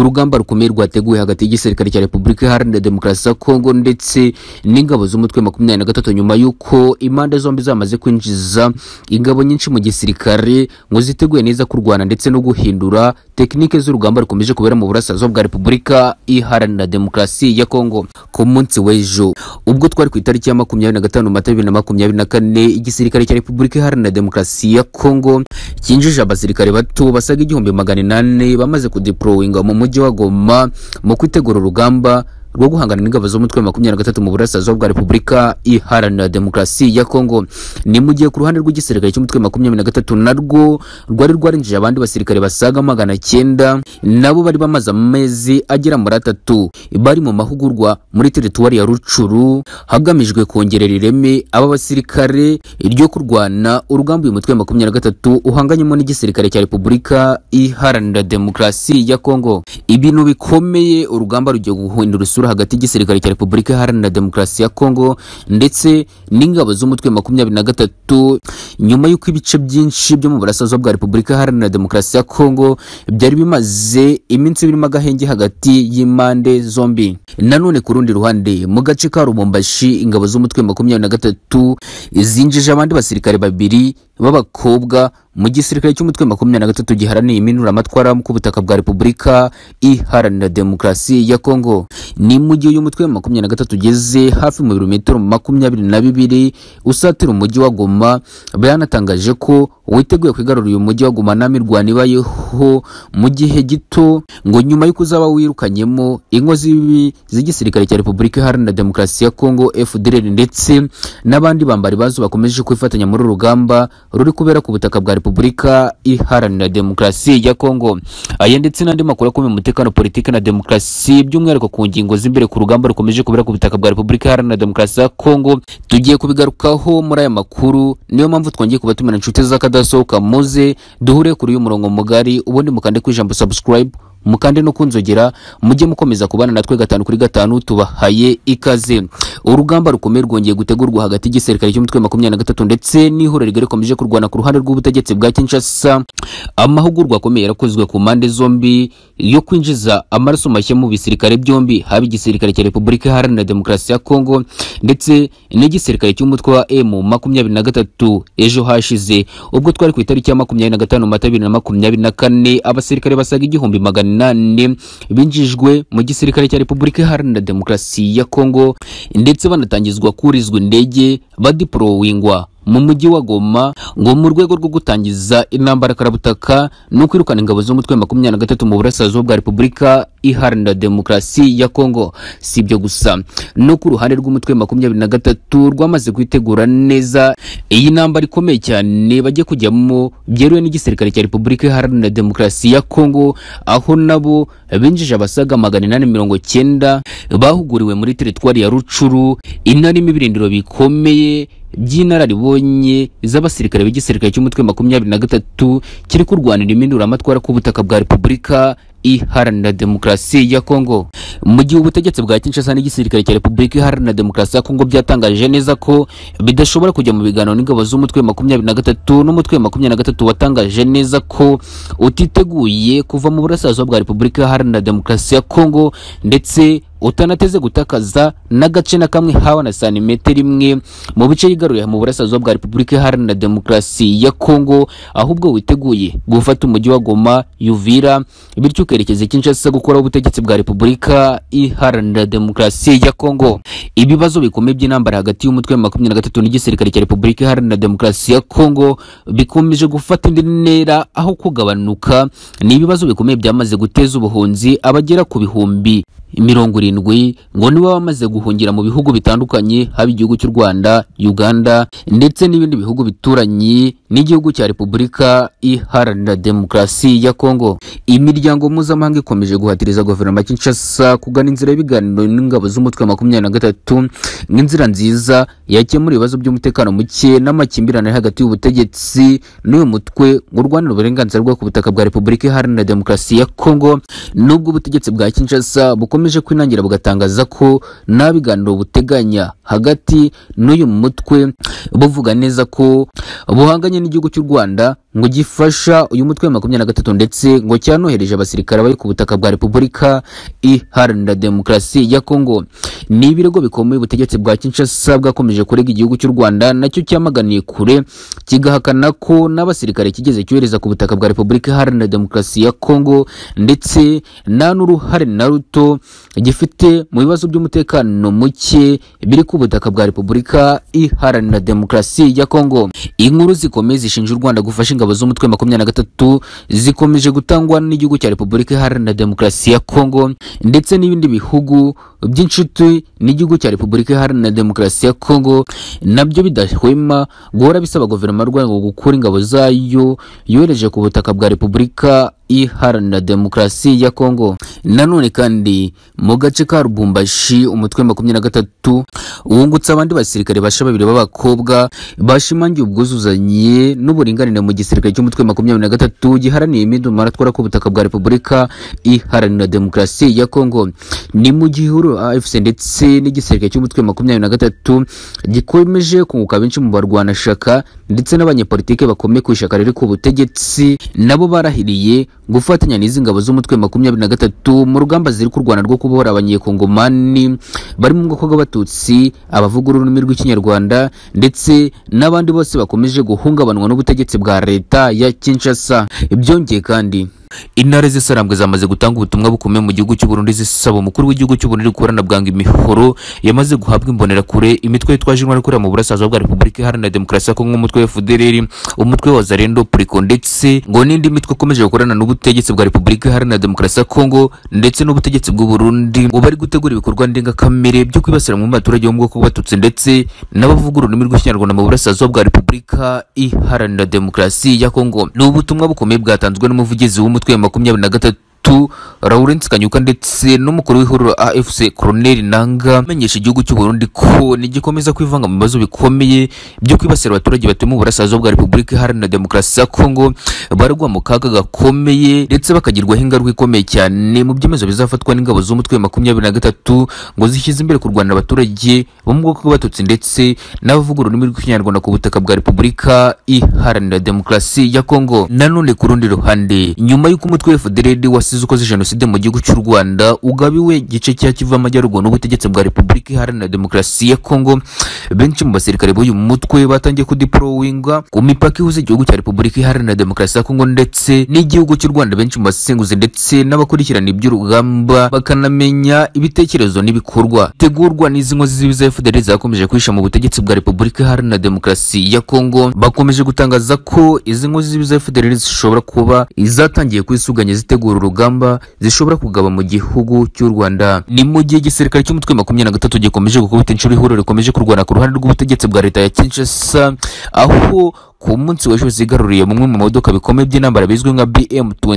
urugamba rukomeye rwateguwe hagati y'igisirikare cya repubulika iharanira demokarasi ya kongo ndetse n'ingabo z'umutwe makumyabiri na gatatu nyuma y'uko impande zombi zamaze kwinjiza ingabo nyinshi mu gisirikare ngo ziteguye neza kurwana ndetse no guhindura tekinike z'urugamba rukomeje kubera mu burasirazuba bwa repubulika iharanira demokarasi ya kongo ku munsi w'ejo ubwo twari ku itariki ya makumyabiri na gatanu mata bibiri na makumyabiri na kane igisirikare cya repubulika iharanira demokarasi ya kongo cyinjije abasirikare bato basaga igihumbi magana inani bamaze kudepurowinga mu mujyi wa goma mu kwitegura urugamba rwo guhangana n'ingabo z'umutwe wa makumyabiri na gatatu mu burasirazuba bwa repubulika iharanira demokarasi ya kongo ni mu gihe ku ruhande rw'igisirikare cy'umutwe wa makumyabiri na gatatu narwo rwari rwarinjije abandi basirikare basaga magana cyenda nabo bari bamaze amezi agera muri atatu bari mu mahugurwa muri teritwari ya rucuru hagamijwe kongerera ireme aba basirikare ryo kurwana urugamba uyu mutwe wa makumyabiri na gatatu uhanganyemo n'igisirikare cya repubulika iharanira demokarasi ya kongo ibintu bikomeye urugamba rugiye guhindura isura hagati y'igisirikare cya repubulika iharanira demokarasi ya kongo ndetse n'ingabo z'umutwe wa makumyabiri na gatatu nyuma y'uko ibice byinshi byo mu burasirazuba bwa repubulika iharanira demokarasi ya kongo byari bimaze iminsi birimo agahenge hagati y'impande zombi nanone ku rundi ruhande mu gace ka rubumbashi ingabo z'umutwe wa makumyabiri na gatatu zinjije abandi basirikare babiri b'abakobwa mu gisirikare cy'umutwe makumyabiri na gatatu giharaniye iminuramatwara ku butaka bwa repubulika iharanira demokarasi ya kongo ni mu gihe uyu mutwe makumyabiri na gatatu ugeze hafi mu birometero makumyabiri na bibiri usatira umujyi wa goma byanatangaje ko witeguye kwigarura uyu mujyi wa goma n'amirwano ibayeho mu gihe gito ngo nyuma y'uko uzaba wirukanyemo ingo z'ibibi z'igisirikare cya repubulika iharanira demokarasi ya kongo fdr ndetse n'abandi bambari bazo bakomeje kwifatanya muri uru rugamba ruri kubera ku butaka bwa repubulika iharanira demokarasi ya kongo aya ndetse n'andi makuru akomeye umutekano politiki na demokarasi by'umwihariko ku ngingo z'imbere ku rugamba rukomeje kubera ku butaka bwa repubulika iharanira demokarasi ya kongo tugiye kubigarukaho muri aya makuru niyo mpamvu twongeye kubatumira inshuti z'akadasohoka muze duhure kuri uyu murongo mugari ubundi mukande ku ijambo subscribe mukande no kunzogera mujye mukomeza kubana natwe gatanu kuri gatanu tubahaye ikaze urugamba rukomeye rwongeye gutegurwa hagati y'igisirikare cy'umutwe wa makumyabiri na gatatu ndetse n'ihuriro rigari rikomeje kurwana ku ruhande rw'ubutegetsi bwa kinshasa amahugurwa akomeye yarakozwe ku mpande zombi yo kwinjiza amaraso mashya mu bisirikare byombi haba igisirikare cya repubulika iharanira demokarasi ya kongo ndetse n'igisirikare cy'umutwe wa emu makumyabiri na gatatu ejo hashize ubwo twari ku itariki ya makumyabiri na gatanu mata bibiri na makumyabiri na kane abasirikare basaga igihumbi magana inani binjijwe mu gisirikare cya repubulika iharanira demokarasi ya kongo ndetse banatangizwa kurizwa indege badiporowingwa mu mujyi wa goma ngo mu rwego rwo gutangiza intambara karabutaka no kwirukana ingabo z'umutwe makumyabiri na gatatu mu burasirazuba bwa repubulika iharanira demokarasi ya kongo si ibyo gusa no ku ruhande rw'umutwe makumyabiri na gatatu rwamaze kwitegura neza iyi ntambara ikomeye cyane bajya kujyamo byeruwe n'igisirikare cya repubulika iharanira demokarasi ya kongo aho nabo binjije abasaga magana inani mirongo cyenda bahuguriwe muri teritwari ya rucuru inarimo ibirindiro bikomeye by'inararibonye z'abasirikare b'igisirikare cy'umutwe makumyabiri na gatatu kiri kurwanira impinduramatwara k'ubutaka bwa repubulika iharanira demokarasi ya kongo mu gihe ubutegetsi bwa kinshasa n'igisirikare cya repubulika iharanira demokarasi ya kongo byatangaje neza ko bidashobora kujya mu biganiro n'ingabo z'umutwe makumyabiri na gatatu n'umutwe makumyabiri na gatatu watangaje neza ko utiteguye kuva mu burasirazuba bwa repubulika iharanira demokarasi ya kongo ndetse utanateze gutakaza n'agace na kamwe hawa na santimetero imwe mu bice yigaruye mu burasirazuba bwa repubulika iharanira demokarasi ya kongo ahubwo witeguye gufata umujyi wa goma yuvira bityo ukerekeza kinshasa gukora ubutegetsi bwa repubulika iharanira demokarasi ya kongo ibibazo bikomeye by'intambara hagati y'umutwe wa makumyabiri na gatatu n'igisirikare cya repubulika iharanira demokarasi ya kongo bikomeje gufata indi ntera aho kugabanuka ni ibibazo bikomeye byamaze guteza ubuhunzi abagera ku bihumbi mirongo irindwi ngo nibo bamaze guhungira mu bihugu bitandukanye haba igihugu cy'u Rwanda Uganda ndetse n'ibindi bihugu bituranye n'igihugu cya Repubulika iharanira demokarasi ya Kongo imiryango mpuzamahanga ikomeje guhatiriza guverinoma ya Kinshasa kugana inzira y'ibiganiro n'ingabo z'umutwe makumyabiri na gatatu nk'inzira nziza yakemura ibibazo by'umutekano muke n'amakimbirane hagati y'ubutegetsi n'uyu mutwe urwanira uburenganzira bwo ku butaka bwa Repubulika iharanira demokarasi ya Kongo nubwo ubutegetsi bwa Kinshasa bukomeye bukomeje kwinangira bugatangaza ko nta biganiro buteganya hagati n'uyu mutwe buvuga neza ko buhanganye n'igihugu cy'u Rwanda ngo gifasha uyu mutwe wa makumyabiri na gatatu ndetse ngo cyanohereje abasirikare bari ku butaka bwa Repubulika iharanira demokarasi ya Kongo ni ibirego bikomeye ubutegetsi bwa Kinshasa bwakomeje kurega igihugu cy'u Rwanda nacyo cyamaganiye kure kigahakana ko n'abasirikare kigeze cyohereza ku butaka bwa Repubulika iharanira demokarasi ya Kongo ndetse nta n'uruhare na ruto gifite mu bibazo by'umutekano muke biri ku butaka bwa Repubulika iharanira demokarasi ya Kongo inkuru zikomeye zishinja u Rwanda gufasha ingabo z'umutwe wa makumyabiri na gatatu zikomeje gutangwa n'igihugu cya Repubulika iharanira demokarasi ya Kongo ndetse n'ibindi bihugu by'inshuti n'igihugu cya Repubulika iharanira demokarasi ya Kongo nabyo bidahwema guhora bisaba guverinoma y'u Rwanda gukura ingabo zayo yohereje ku butaka bwa Repubulika iharanira demokarasi ya Kongo. Nanone kandi mu gace ka Rubumbashi umutwe wa makumyabiri na gatatu wungutse abandi basirikare basha babiri b'abakobwa bashimangiye ubwuzuzanye n'uburinganire mu gisirikare cy'umutwe wa makumyabiri na gatatu giharaniye imidumaro atwara ku butaka bwa Repubulika iharanira demokarasi ya Kongo. Ni mu gihuru AFC ndetse n'igisirikare cy'umutwe wa makumyabiri na gatatu gikomeje kunguka benshi mu barwanashyaka ndetse n'abanyepolitike bakomeye ku ishyaka riri ku butegetsi nabo barahiriye gufatanya n'izi ngabo z'umutwe makumyabiri na gatatu mu rugamba ziri ku Rwanda rwo kubohora abanyekongomani bari mu bwoko bw'abatutsi abavuga ururimi rw'ikinyarwanda ndetse n'abandi bose bakomeje guhungabanwa n'ubutegetsi bwa leta ya Kinshasa byongeye kandi intare z'isarambwe zamaze gutanga ubutumwa bukomeye mu gihugu cy'u Burundi zisaba umukuru w'igihugu cy'u Burundi gukorana bwanga imihoro yamaze guhabwa imbonerakure imitwe yitwaje intwaro ikorera mu burasirazuba bwa Repubulika Iharanira Demokarasi ya Kongo umutwe wa FDLR umutwe wa Zarendo Priko ndetse ngo n'indi mitwe ikomeje gukorana n'ubutegetsi bwa Repubulika Iharanira Demokarasi ya Kongo ndetse n'ubutegetsi bw'u Burundi ngo bari gutegura ibikorwa ndengakamere byo kwibasira mu baturage bo mu bwoko bw'abatutsi ndetse n'abavuga ururimi rw'ikinyarwanda mu burasirazuba bwa Repubulika Iharanira Demokarasi ya Kongo ni ubutumwa bukomeye bwatanzwe n'umuvugizi w'umutwe umutwe wa makumyabiri na gatatu Lawrence Kanyuka ndetse n'umukuru w'ihuriro AFC Colonel Nanga amenyesha igihugu cy'u Burundi ko nigikomeza kwivanga mu bibazo bikomeye byo kwibasira abaturage batuye mu burasirazuba bwa Repubulika Iharanira Demokarasi ya Kongo baragwa mu kaga gakomeye ndetse bakagirwaho ingaruka ikomeye cyane mu byemezo bizafatwa n'ingabo z'umutwe wa makumyabiri na gatatu ngo zishyize imbere kurwanira abaturage bo mu bwoko bw'abatutsi ndetse n'abavuga ururimi rw'ikinyarwanda ku butaka bwa Repubulika Iharanira Demokarasi ya Kongo nanone ku rundi ruhande nyuma y'uko umutwe wa FDLR wasize ukoze jenoside mu gihugu cy'u Rwanda ugabiwe igice cya Kivu amajyaruguru n'ubutegetsi bwa Repubulika Iharanira Demokarasi ya Kongo benshi mu basirikare b'uyu mutwe batangiye kudiprowinga ku mipaka ihuza igihugu cya Repubulika Iharanira Demokarasi ya Kongo ndetse n'igihugu cy'u Rwanda benshi mu basenguzi ndetse n'abakurikirana iby'urugamba bakanamenya ibitekerezo n'ibikorwa tegurwa n'izi nkozi z'ibiza FDLR zakomeje kwisha mu butegetsi bwa Repubulika Iharanira Demokarasi ya Kongo bakomeje gutangaza ko izi nkozi z'ibiza FDLR zishobora kuba izatangiye kwisuganya zitegura urugamba zishobora kugaba mu gihugu cy'u Rwanda ni mu gihe igisirikare cy'umutwe makumyabiri na gatatu gikomeje gukubita inshuro ihuriro rikomeje kurwana ku ruhande rw'ubutegetsi bwa leta ya Kinshasa aho ku munsi w'ejo zigaruriye mumwe mu modoka bikomeye by'intambara bizwi nka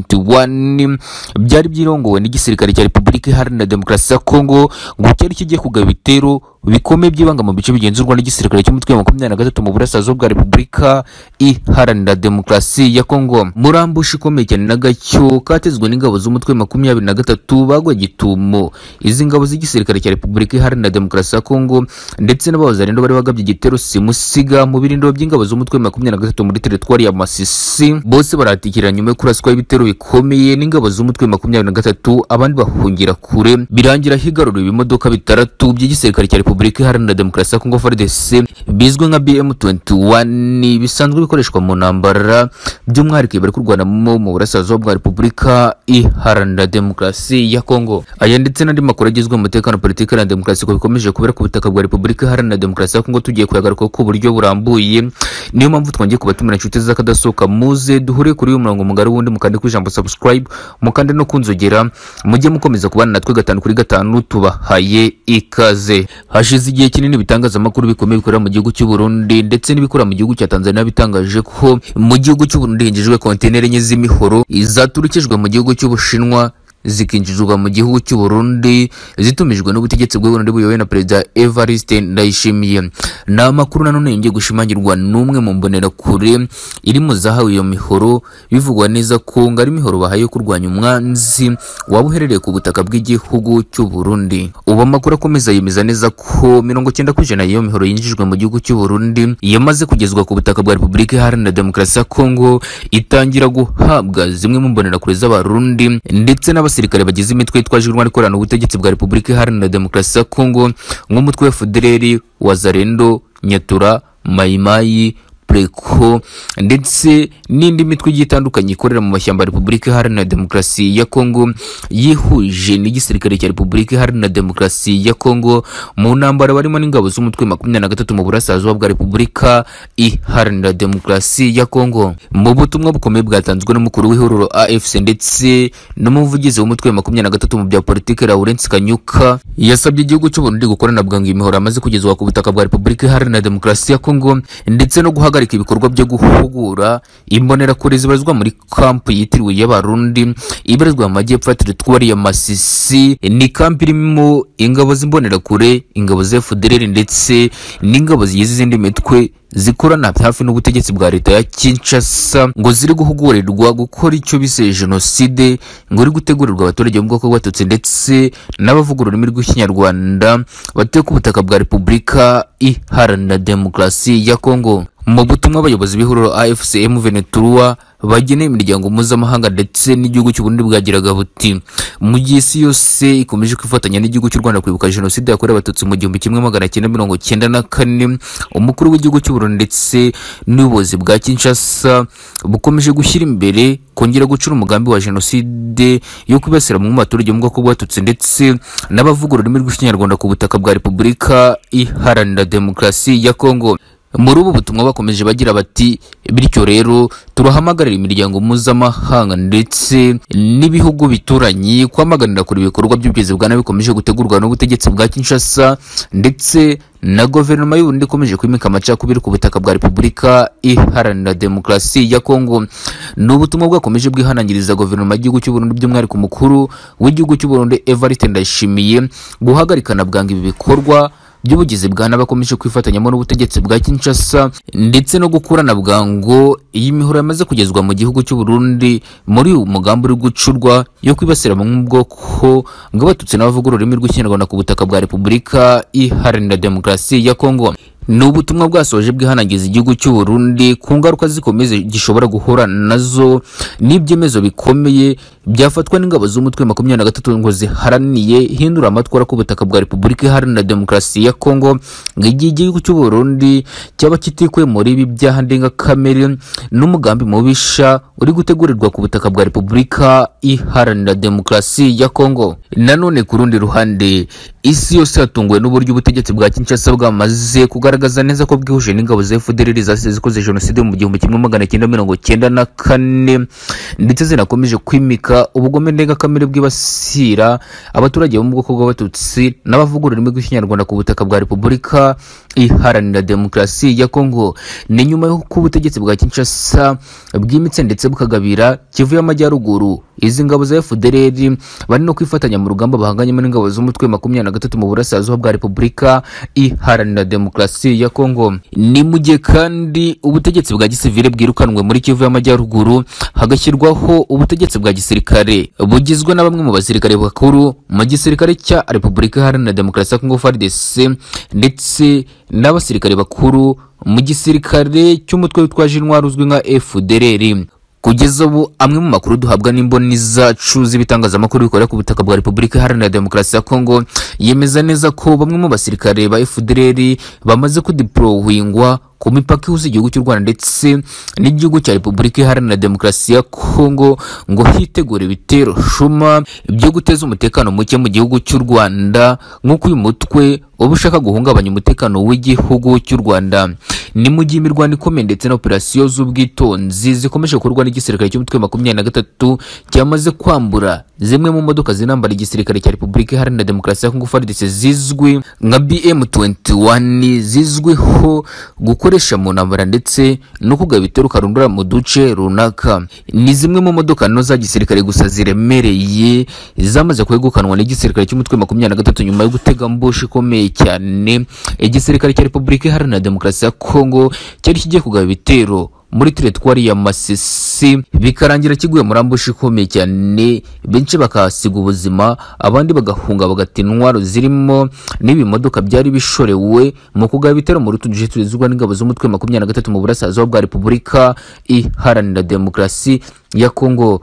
BM21 byari byirongowe n'igisirikare cya Repubulika Iharanira Demokarasi ya Kongo ngo cyari kigiye kugaba ibitero bikomeye byibanga mu bice bigenzurwa n'igisirikare cy'umutwe wa makumyabiri na gatatu mu burasirazuba bwa Repubulika Iharanira Demokarasi ya Kongo murambushi ikomeye cyane n'agacyo katezwe n'ingabo z'umutwe makumyabiri na gatatu bagwa gitumo izi ngabo z'igisirikare cya Repubulika Iharanira Demokarasi ya Kongo ndetse n'abazarendo bari bagabye igitero simusiga mu birindiro by'ingabo z'umutwe makumyabiri na gatatu muri teritwari ya Masisi bose baratikira nyuma yo kuraswa ibitero bikomeye n'ingabo z'umutwe makumyabiri na gatatu abandi bahungira kure birangira higaruriwe ibimodoka bitandatu by'igisirikare cya Repubulika Iharanira Demokarasi ya Kongo FARDC bizwi nka BM21 bisanzwe bikoreshwa mu ntambara by'umwihariko bari kurwanamo mu burasirazuba bwa Repubulika Iharanira Demokarasi ya Kongo aya ndetse n'andi makuru agizwe mu mutekano politiki na demokarasi ko bikomeje kubera ku butaka bwa Repubulika Iharanira Demokarasi ya Kongo tugiye kuyagaruka ku buryo burambuye niyo mpamvu twongeye kubatumira inshuti z'akadasohoka muze duhure kuri uyu murongo mugari wundi mukande ku ijambo subscribe mukande no kunzogera mujye mukomeza kubana natwe gatanu kuri gatanu tubahaye ikaze hashize igihe kinini bitangazamakuru bikomeye bikorera mu gihugu cy'u Burundi ndetse n'ibikorera mu gihugu cya Tanzania bitangaje ko mu gihugu cy'u Burundi hinjijwe kontineri enye z'imihoro zaturukijwe mu gihugu cy'Ubushinwa zikinjizwa mu gihugu cy'u Burundi zitumijwe n'ubutegetsi bw'u Burundi buyobowe na Perezida Evariste Ndayishimiye ni amakuru nanone yongeye gushimangirwa n'umwe mu mbonerakure iri mu zahawe iyo mihoro bivugwa neza ko ngo ari imihoro bahaye yo kurwanya umwanzi waba uherereye ku butaka bw'igihugu cy'u Burundi ubu amakuru akomeza yemeza neza ko mirongo cyenda ku ijana y'iyo mihoro yinjijwe mu gihugu cy'u Burundi yamaze kugezwa ku butaka bwa Repubulika Iharanira Demokarasi ya Kongo itangira guhabwa zimwe mu mbonerakure z'abarundi ndetse n'abasirikare bagize imitwe yitwaje irwana ikorana ubutegetsi bwa Repubulika Iharanira Demokarasi ya Kongo nk'umutwe wa FDLR Wazalendo Nyatura Mayimayi Preko ndetse n'indi mitwe igiye itandukanye ikorera mu mashyamba ya Repubulika Iharanira Demokarasi ya Kongo yihuje n'igisirikare cya Repubulika Iharanira Demokarasi ya Kongo mu ntambara barimo n'ingabo z'umutwe makumyabiri na gatatu mu burasirazuba bwa Repubulika Iharanira Demokarasi ya Kongo mu butumwa bukomeye bwatanzwe n'umukuru w'ihuriro AFC ndetse n'umuvugizi w'umutwe wa makumyabiri na gatatu mu bya politiki Lawrence Kanyuka yasabye igihugu cy'u Burundi gukorana bwangu imihoro amaze kugezwa ku butaka bwa Repubulika Iharanira Demokarasi ya Kongo ndetse no guha guhagarika ibikorwa byo guhugura imbonerakure zibarizwa muri kampu yitiriwe y'abarundi ibarizwa mu majyepfo ya teritwari ya masisi ni kampu irimo ingabo z'imbonerakure ingabo za fdr ndetse n'ingabo zigize izindi mitwe zikorana hafi n'ubutegetsi bwa leta ya Kinshasa ngo ziri guhugurirwa gukora icyo bise jenoside ngo iri gutegurirwa abaturage mu bwoko bw'abatutsi ndetse n'abavuga ururimi rw'ikinyarwanda batuye ku butaka bwa repubulika iharanira demokarasi ya kongo mu butumwa abayobozi b'ihuriro AFCM Venetura bageneye imiryango mpuzamahanga ndetse n'igihugu cy'u Burundi bwagiraga buti mu gihe isi yose ikomeje kwifatanya n'igihugu cy'u Rwanda kwibuka jenoside yakorewe abatutsi mu gihumbi kimwe magana cyenda mirongo cyenda na kane umukuru w'igihugu cy'u Burundi ndetse n'ubuyobozi bwa Kinshasa bukomeje gushyira imbere kongera gucura umugambi wa jenoside yo kwibasira mu baturage mu bwoko bw'abatutsi ndetse n'abavuga ururimi rw'ikinyarwanda ku butaka bwa Repubulika Iharanira Demokarasi ya Kongo muri ubu butumwa bakomeje bagira bati bityo rero turahamagarira imiryango mpuzamahanga ndetse n'ibihugu bituranye kwamaganira kure ibikorwa by'ubwiza bwa nabi bikomeje gutegurwa n'ubutegetsi bwa Kinshasa ndetse na guverinoma y'u Burundi ikomeje kwimika amacakubiri ku butaka bwa Repubulika Iharanira Demokarasi ya Kongo ni ubutumwa bwakomeje bwihanangiriza guverinoma y'igihugu cy'u Burundi by'umwihariko mukuru w'igihugu cy'u Burundi Evariste Ndayishimiye guhagarikana bwangu ibi bikorwa by'ubugizi bwa nabi akomeje kwifatanyamo n'ubutegetsi bwa Kinshasa ndetse no gukurana bwango iyi mihoro yamaze kugezwa mu gihugu cy'u Burundi muri uyu mugambi uri gucurwa yo kwibasira mu bwoko bw'abatutsi n'abavuga ururimi rw'ikinyarwanda ku butaka bwa Repubulika Iharanira Demokarasi ya Kongo ni ubutumwa bwasoje bwihanangiriza igihugu cy'u Burundi ku ngaruka zikomeye gishobora guhura nazo n'ibyemezo bikomeye byafatwa n'ingabo z'umutwe makumyabiri na gatatu ngo ziharaniye hindura amatwara ku butaka bwa Repubulika Iharanira Demokarasi ya Kongo ngo igihe igihugu cy'u Burundi cyaba kitikuye muri ibi byaha ndengakamere n'umugambi mubisha uri gutegurirwa ku butaka bwa Repubulika Iharanira Demokarasi ya Kongo nanone ku rundi ruhande isi yose yatunguwe n'uburyo ubutegetsi bwa Kinshasa bwamaze kugaragaza neza ko bwihuje n'ingabo za FDLR zasize zikoze jenoside mu gihumbi kimwe magana cyenda mirongo cyenda na kane ndetse zinakomeje kwimika ubugome ndengakamere bwibasira abaturage bo mu bwoko bw'abatutsi n'abavuga ururimi rw'ikinyarwanda ku butaka bwa Repubulika Iharanira Demokarasi ya Kongo ni nyuma y'uko ubutegetsi bwa Kinshasa bwimitse ndetse bukagabira Kivu y'Amajyaruguru izi ngabo za FDLR bari no kwifatanya mu rugamba bahanganyemo n'ingabo z'umutwe makumyabiri na gatatu mu burasirazuba bwa Repubulika Iharanira Demokarasi ya Kongo ni mu gihe kandi ubutegetsi bwa gisivile bwirukanwe muri Kivu y'Amajyaruguru hagashyirwaho ubutegetsi bwa gisirikare bugizwe na bamwe mu basirikare bakuru mu gisirikare cya Repubulika Iharanira Demokarasi ya Kongo FARDC ndetse n'abasirikare bakuru mu gisirikare cy'umutwe witwaje intwaro uzwi nka FDLR kugeza ubu amwe mu makuru duhabwa n'imboni zacu z'ibitangazamakuru bikorera ku butaka bwa Repubulika Iharanira Demokarasi ya Kongo yemeza neza ko bamwe mu basirikare ba FDLR bamaze kudiplowingwa ku mipaka ihuza igihugu cy'u Rwanda ndetse n'igihugu cya Repubulika Iharanira Demokarasi ya Kongo ngo hitegure ibitero shuma byo guteza umutekano muke mu gihugu cy'u Rwanda nk'uko uyu mutwe uba ushaka guhungabanya umutekano w'igihugu cy'u Rwanda ni mu gihe imirwano ikomeye ndetse na operasiyo z'ubwitonzi zikomeje gukorwa n'igisirikare cy'umutwe makumyabiri na gatatu cyamaze kwambura zimwe mu modoka zinambara igisirikare cya Repubulika Iharanira Demokarasi ya Kongo FARDC zizwi nka BM21 zizwiho gukora bakoresha mu ntambara ndetse no kugaba ibitero karundura mu duce runaka ni zimwe mu modoka nto za gisirikare gusa ziremereye zamaze kwegukanwa n'igisirikare cy'umutwe makumyabiri na gatatu nyuma yo gutega mbushi ikomeye cyane igisirikare cya repubulika iharanira demokarasi ya kongo cyari kigiye kugaba ibitero muri teretwari ya masisi bikarangira kiguye muri ambushi ikomeye cyane benshi bakahasiga ubuzima abandi bagahunga bagata intwaro zirimo n'ibimodoka byari bishorewe mu kugaba ibitero muri utu duce tugezweho n'ingabo z'umutwe makumyabiri na gatatu mu burasirazuba bwa repubulika iharanira demokarasi ya kongo